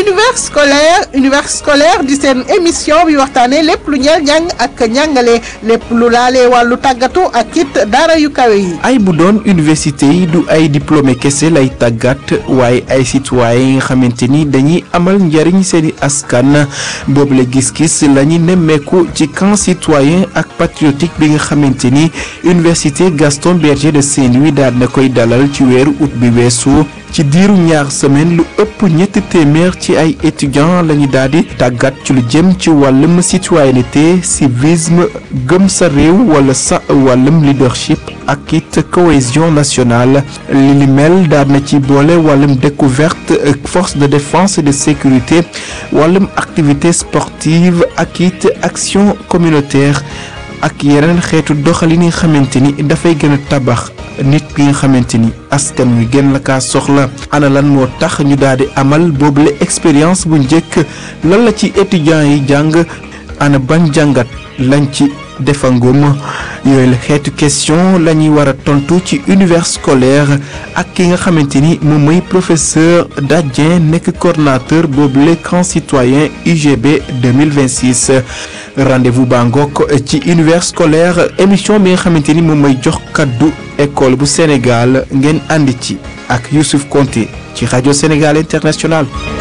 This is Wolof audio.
univers scolaire univers scolaire di seen émission bi waxtaanee lépp lu ñeel njàng ak njàngale lépp lu laalee wàllu tàggatu ak it dara yu kawe yi. ay bu doon université yi du ay diplômé kese lay tàggat waaye ay citoyen yi nga xamante ni dañuy amal njariñ seeni askan boobule gis-gis la ñu nemmeeku ci camp citoyen ak patriotique bi nga xamante ni université Gaston Berger de Saint-Louis daal na koy dalal ci weeru août bi weesu ci diiru ñaar semaine lu ëpp ñetti téeméer ci ay étudiants lañu daal di tàggat ci lu jëm ci wàllum citoyenneté civisme gëm sa réew wala sa wàllum leadership ak it cohésion nationale li li mel daal na ci boole wàllum découverte force de défense et de sécurité wàllum activité sportive ak it action communautaire ak yeneen xeetu doxalin yi nga xamante ni dafay gën a tabax nit ki nga xamante ni askan wi gën la kaa soxla ana lan moo tax ñu daal di amal boobule expérience bu njëkk lan la ci étudiants yi jàng ana ban jàngat lañ ci defangum yooyu la xeetu question la ñuy war a tontu ci univers scolaire ak ki nga xamante ni moom mooy professeur Dadien nekk coordonnateur boobule camp citoyen UGB 2026 rendez-vous baa ngoog ci univers scolaire émission bi nga xamante ni moom mooy jox kaddu école bu Sénégal ngeen àndi ci ak Youssouf Konté ci rajo Sénégal International